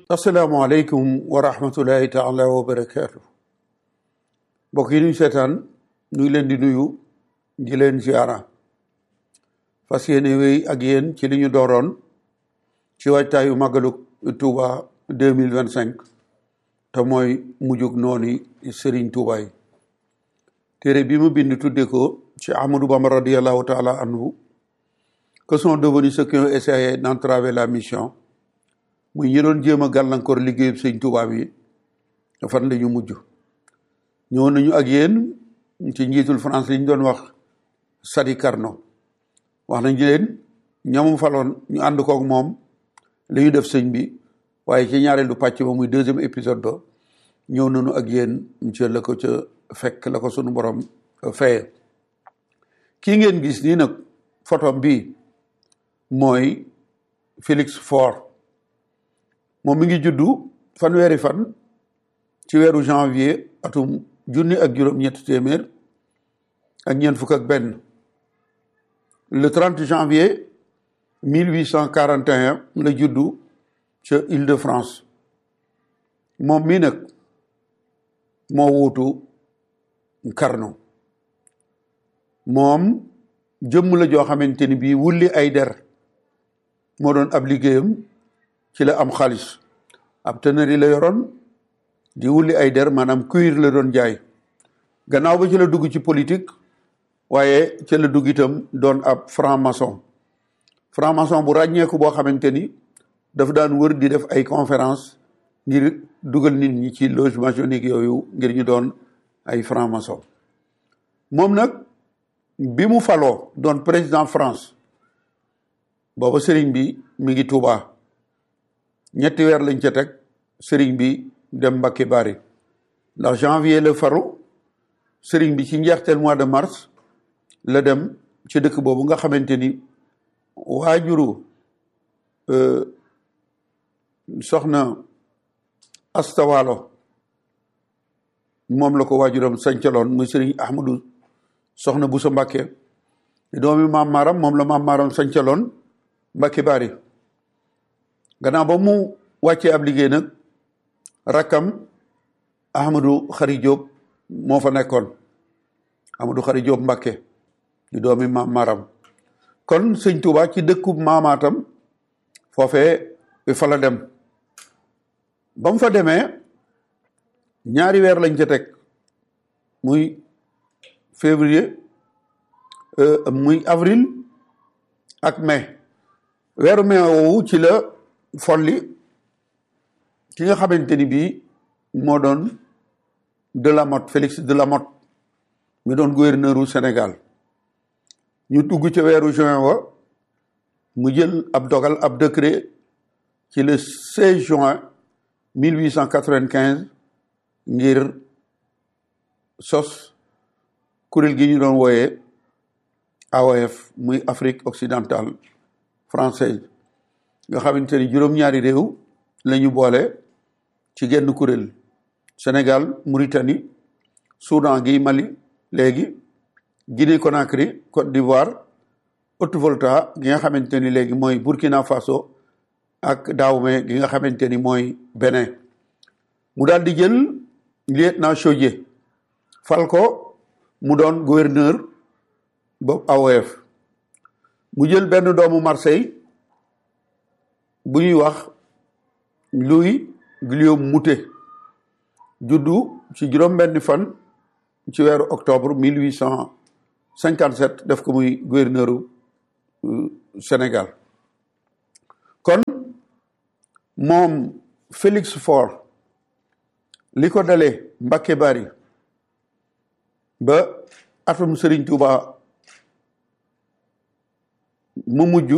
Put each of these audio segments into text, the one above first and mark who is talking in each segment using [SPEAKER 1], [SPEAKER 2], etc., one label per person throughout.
[SPEAKER 1] asalaamaaleykum wa rahmatullahi taala wa barakaatu mbokk yi nuy seetaan ñu ngi leen di nuyu di leen ziara fas yéene wéy ak yéen ci li ñu dooroon ci waajtaayu màggalu Touba deux mille vingt cinq te mooy mujjug noonu Serigne Touba yi téere bi mu bind tudde ko ci Ahmadou Bamba radiallahu taala anhu que sont devenus ceux qui ont essayé d'entraver la mission muy ñi doon jéem a gàllankoor liggéeyub sëñ Tuubaa bi fan la ñu mujj ñëw nañu ak yéen ci njiitul France li ñu doon wax Sadi Carnot wax nañ leen ñamu faloon ñu ànd kook moom li ñu def sëñ bi waaye ci ñaareelu pàcc ba muy deuxième épisode ba ñëw nañu ak yéen ci la ko ca fekk la ko sunu borom feye kii ngeen gis nii nag photo bi mooy Félix Faure moom mi ngi juddu fanweeri fan ci weeru janvier atum junni ak juróom-ñetti téeméer ak ñeent fukk ak benn le 30 janvier 1841 la juddu ca Île-de-France moom mii nag moo wuutu Carnot moom jëmm la joo xamante ni bii wulli ay der moo doon ab liggéeyam ci la am xaalis ab tënëri la yoroon di wulli ay der maanaam cuir la doon jaay gannaaw ba ci la dugg ci politique waaye ci la dugg itam doon ab franc-maçon franc-maçon bu ràññeeku boo xamante ni daf daan wër di def ay conférence ngir dugal nit ñi ci loge maçonnique yooyu ngir ñu doon ay franc-maçon moom nag bi mu faloo doon président France booba sëriñ bi mi ngi Tuubaa ñetti weer lañ ca teg sëriñ bi dem Mbàkke Bari ndax janvier la faru sëriñ bi ci njeexteel mois de mars la dem ci dëkk boobu nga xamante ni waajuru soxna astawaalo moom la ko waajuram sancaloon muy sëriñ ahmadu soxna bu sa Mbàkke doomi maam maaram moom la maam maaram sancaloon Mbàkke Bari gannaaw ba mu wàccee ab liggéey nag rakkam Ahmadou Khary Diop moo fa nekkoon Ahmadou Khary Diop Mbakke di doomi maam maram kon sëñ Touba ci dëkkub maamaatam foofee fa la dem ba mu fa demee ñaari weer lañ ca teg muy février muy avril ak mai weeru mai woowu ci la folli ki nga xamante ni bii moo doon Delamotte Félix Delamotte mi doon gouverneur u Sénégal ñu dugg ca weeru juin wa mu jël ab dogal ab décret ci le 16 juin 1895 ngir sos kuréel gi ñu doon wooyee AOF muy Afrique occidentale française nga xamante ni juróom-ñaari réew la ñu boole ci genn kuréel Sénégal Mauritanie Soudan gi Mali léegi Guinée Conakry Côte d'Ivoire Haute-Volta gi nga xamante ni léegi mooy Burkina Faso ak Dahomey gi nga xamante ni mooy Bénin mu daal di jël lieutenant Chaudié fal ko mu doon gouverneur boobu AOF mu jël benn doomu Marseille bu ñuy wax Louis Guillaume Moutet juddu ci juróom-benni fan ci weeru octobre mille huit cent cinquante sept def ko muy gouverneuru Sénégal kon moom Félix Faure li ko dalee Mbàkke Bari ba atum Serigne Touba mu mujj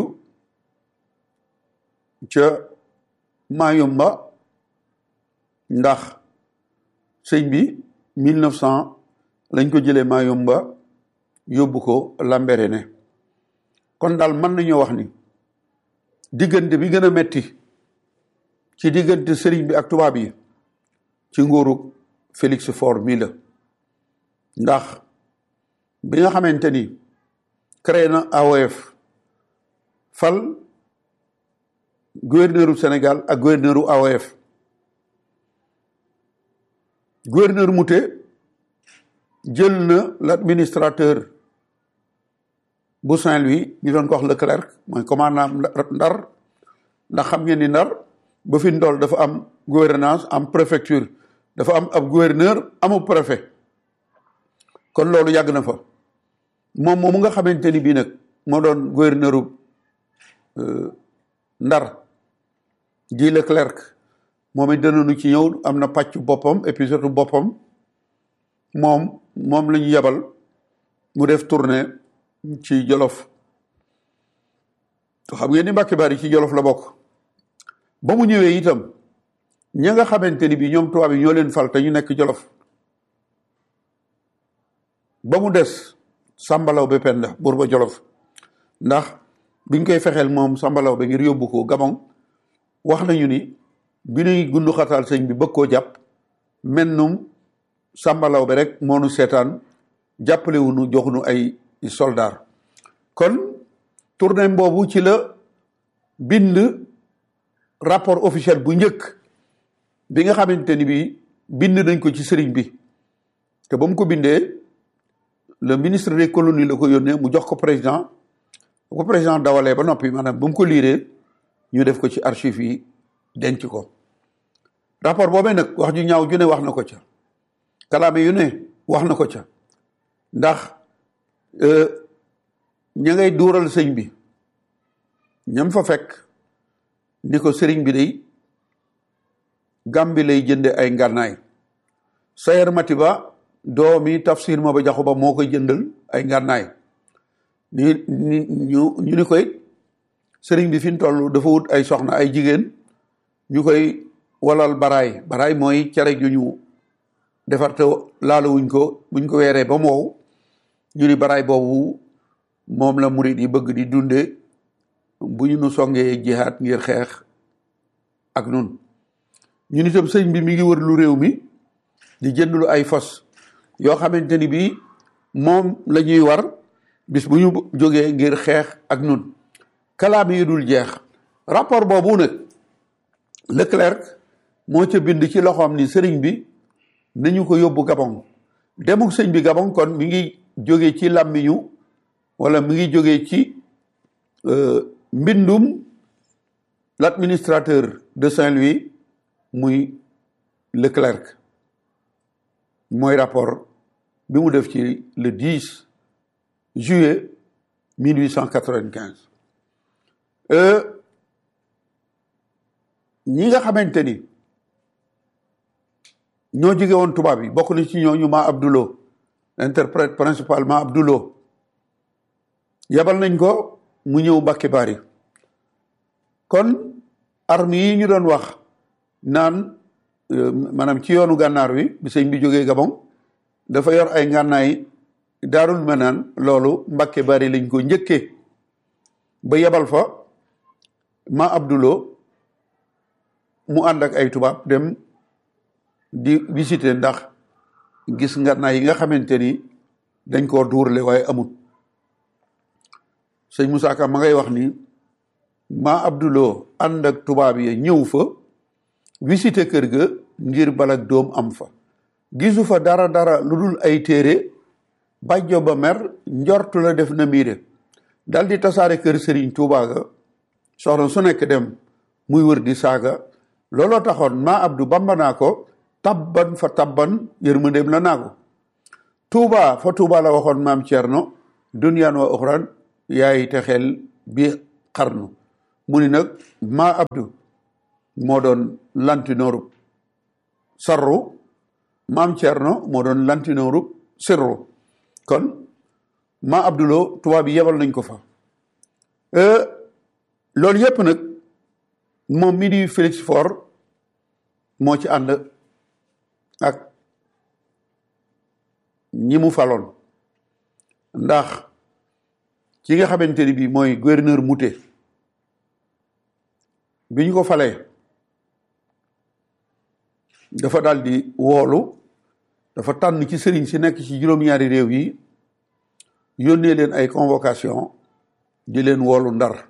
[SPEAKER 1] ca Mayumba ndax sëñ bi mille neuf cent lañ ko jëlee Mayumba yóbbu ko Lambaréné kon daal mën nañoo wax ni diggante bi gën a metti ci diggante sëriñ bi ak tubaab yi ci nguuru Félix Faure mii la ndax bi nga xamante ni créé na AOF fal gouverneur u Sénégal ak gouverneur u AOF gouverneur Mouté jël na l'administrateur bu Saint-Louis ñu doon ko wax Leclerc mooy commandant Ndar ndax xam ngeen ni Ndar ba fi ndool dafa am gouvernance am préfecture dafa am ab gouverneur amu préfet kon loolu yàgg na fa moom moomu nga xamante ni bii nag moo doon gouverneur Ndar di Leclerc moom it danañu ci ñëw am na pàcc boppam épisode boppam moom moom la ñu yebal mu def tournée ci Jolof xam ngeen ni Mbàkke Bari ci Jolof la bokk ba mu ñëwee itam ña nga xamante ni bi ñoom tubaab yi ñoo leen fal te ñu nekk Jolof ba mu des sàmbalaw ba penda buur ba Jolof ndax biñ koy fexeel moom sàmbalaw ba ngir yóbbu ko Gabon wax nañu ni bi nuy gundu xataal sëñ bi bëgg koo jàpp mennum sàmbalaw bi rek moonu seetaan jàppalewunu joxunu ay soldaar kon tournée boobu ci la bind rapport officiel bu njëkk bi nga xamante ni bi bind nañ ko ci sëriñ bi te ba mu ko bindee le ministre des colonies la ko yónnee mu jox ko président bu ko président dawalee ba noppi maanaam ba mu ko liiree ñu def ko ci archive yi denc ko rapport boobee nag wax ju ñaaw ju ne wax na ko ca kalaame yu ne wax na ko ca ndax ña ngay duural sëñ bi ñam fa fekk ni ko sëriñ bi day Gàmbi lay jënde ay ngànnaay Sayer Matiba doomi tafsir ma ba jaxu ba moo koy jëndal ay ngànnaay ni ni ñu ñu ni koy sëriñ bi fi mu toll dafa wut ay soxna ay jigéen ñu koy walal baraay baraay mooy cere ju ñu defar te laaluwuñ ko buñ ko weeree ba mu wow ñu ni baraay boobu moom la murid yi bëgg di dunde bu ñu nu songee jihaat ngir xeex ak nun ñun itam sëñ bi mi ngi wër lu réew mi di jënd lu ay fos yoo xamante ni bii moom la ñuy war bis bu ñu jógee ngir xeex ak nun kalaame yi dul jeex rapport boobu nag Leclerc moo ca bind ci loxoom ni sëriñ bi nañu ko yóbbu Gabon demuk sëñ bi Gabon kon mi ngi jóge ci làmmiñu wala mi ngi jóge ci mbindum l'administrateur de Saint-Louis muy Leclerc mooy rapport bi mu def ci le 10 juillet 1895 ñi nga xamante ni ñoo jóge woon tubaab yi bokk na ci ñooñu ma Abdoulo interprète principalement Abdoulo yabal nañ ko mu ñëw Mbàkke Bari kon armes yi ñu doon wax naan maanaam ci yoonu gànnaar wi bi sëñ bi jógee Gabon dafa yor ay ngànnaay daarul menaan loolu Mbàkke Bari lañ ko njëkkee ba yebal fa ma Abdoulo mu ànd ak ay tubaab dem di visiter ndax gis ngànnaay yi nga xamante ni dañ koo duurle waaye amut sëñ Moussa Ka ma ngay wax ni ma Abdoulo ànd ak tubaab yi ñëw fa visiter kër ga ngir balak doom am fa gisu fa dara dara lu dul ay téere bàjjo ba mer njortu la def na miire dal di tasaare kër Sëriñ Tuubaa ga soxna su nekk dem muy wër di saaga looloo taxoon ma Abdou bamba naa ko tabban fa tabban yërmandeem la naa ko Tuubaa fa Tuubaa la waxoon maam Cerno duniyaan wa uxraan yaay texeel bi xarnu mu ni nag ma Abdou moo doon lantinoorub sarru maam Cerno moo doon lantinoorub sirru kon ma Abdoulo tubaab bi yebal nañ ko fa loolu yépp nag moom mi di Félix Faure moo ci ànd ak ñi mu faloon ndax ki nga xamante ni bii mooy gouverneur Mouté bi ñu ko falee dafa daal di woolu dafa tànn ci sëriñ si nekk ci juróom-ñaari réew yi yónnee leen ay convocation di leen woolu ndar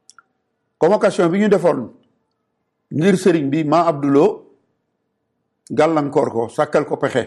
[SPEAKER 1] convocation bi ñu defoon ngir sëriñ bi ma Abdoulo gàllankoor ko sàkkal ko pexe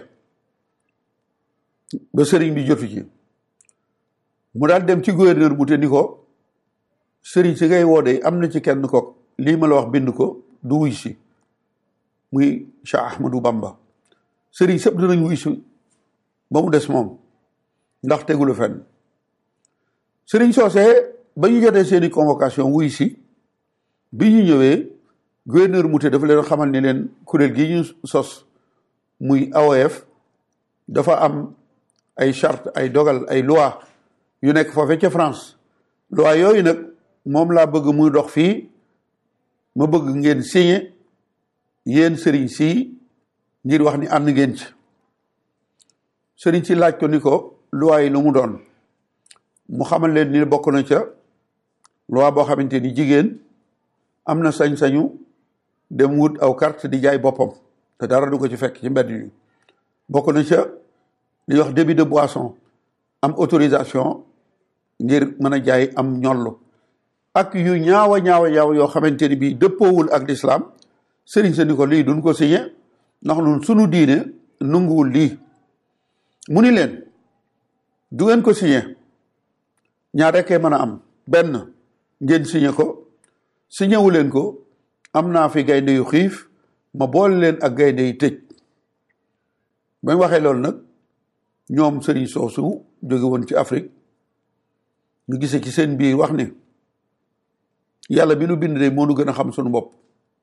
[SPEAKER 1] ba sëriñ bi jotu ci mu daal dem ci gouverneur bu te ni ko sëriñ si ngay woo de am na ci kenn ko lii ma la wax bind ko du wuy si muy Cheikh Ahmadou Bamba sëriñ sëpp dinañ wuy si ba mu des moom ndax tegulu fenn sëriñ soosee ba ñu jotee seeni convocation wuy si bi ñu ñëwee gouverneur Mouté dafa leen xamal ni leen kuréel gi ñu sos muy AOF dafa am ay charte ay dogal ay loi yu nekk foofe ca France loi yooyu nag moom laa bëgg muy dox fii ma bëgg ngeen signé yéen sëriñ si ngir wax ni ànd ngeen ci sëriñ si laaj ko ni ko loi yi lu mu doon mu xamal leen ni bokk na ca loi boo xamante ni jigéen am na sañ-sañu dem wut aw carte di jaay boppam te dara du ko ci fekk ci mbedd yi bokk na ca li wax débit de boisson am autorisation ngir mën a jaay am ñollu ak yu ñaawa ñaawa ñaaw yoo xamante ni bii dëppoowul ak lislaam sëriñ sa ni ko lii duñ ko signé ndax nun sunu diine nunguwul lii mu ni leen du ngeen ko signé ñaar rekkee mën a am benn ngeen signé ko signé wu leen ko am naa fi gaynde yu xiif ma boole leen ak gaynde yu tëj bañ waxee loolu nag ñoom sëriñ soosu jóge woon ci Afrique ñu gisee ci seen biir wax ni yàlla bi nu bind de moo nu gën a xam suñu bopp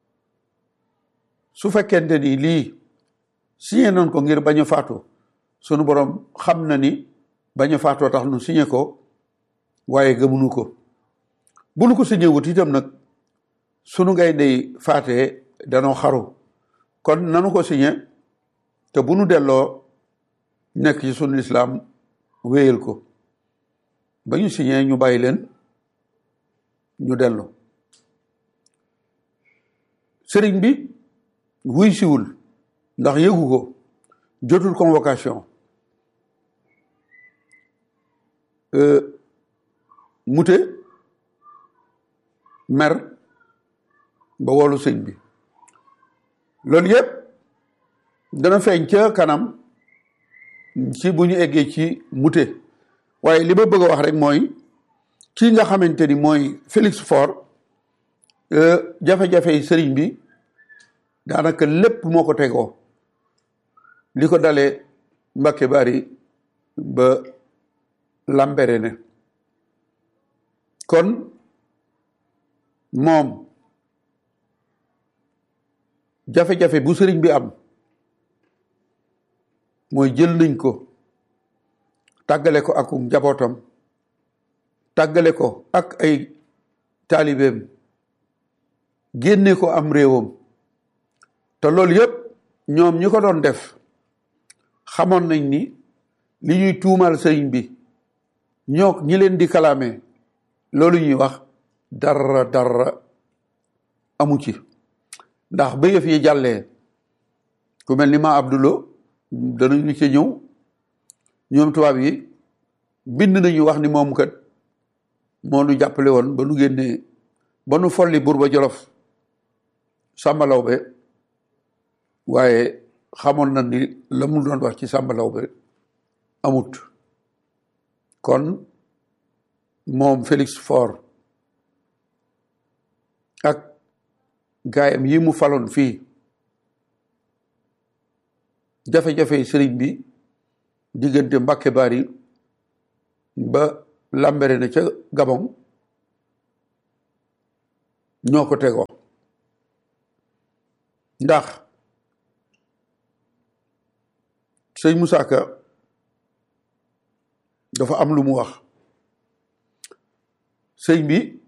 [SPEAKER 1] su fekkente ni lii signé nañ ko ngir bañ a faatu sunu borom xam na ni bañ a faatoo tax nu signé ko waaye gëmunu ko bu nu ko signé wut itam nag sunu ngay dey faatee danoo xaru kon nanu ko signé te bu nu delloo nekk ci sunu lislaam wéyal ko ba ñu signé ñu bàyyi leen ñu dellu sëriñ bi wuy siwul ndax yëgu ko jotul convocation mute mer ba wolu sëñ bi loolu yëpp dana feeñ ca kanam ci bu ñu eggee ci mute waaye li ma bëgg a wax rek mooy kii nga xamante ni mooy Félix Faure jafe-jafe yi sëriñ bi daanaka lépp moo ko tegoo li ko dalee Mbàkke Bari ba Lambaréné kon moom jafe-jafe bu sëriñ bi am mooy jël nañ ko tàggale ko ak njabootam tàggale ko ak ay taalibeem génne ko am réewam te loolu yëpp ñoom ñi ko doon def xamoon nañ ni li ñuy tuumal sëriñ bi ñoo ñi leen di kalaame loolu ñuy wax dara dara amu ci ndax ba yëf yi jàllee ku mel ni ma Abdulo danañu ci ñëw ñoom tubaab yi bind nañu wax ni moom kat moo nu jàppale woon ba nu génnee ba nu folli Buurba Jolof Sàmba Lawbe waaye xamoon na ni la mu doon wax ci Sàmba Lawbe amut kon moom Félix Faure ak gaayam yi mu faloon fii jafe-jafe sëriñ bi diggante Mbàkke Bari ba Lambaréné ca Gabon ñoo ko tegoo ndax sëñ Moussa Ka dafa am lu mu wax sëñ bi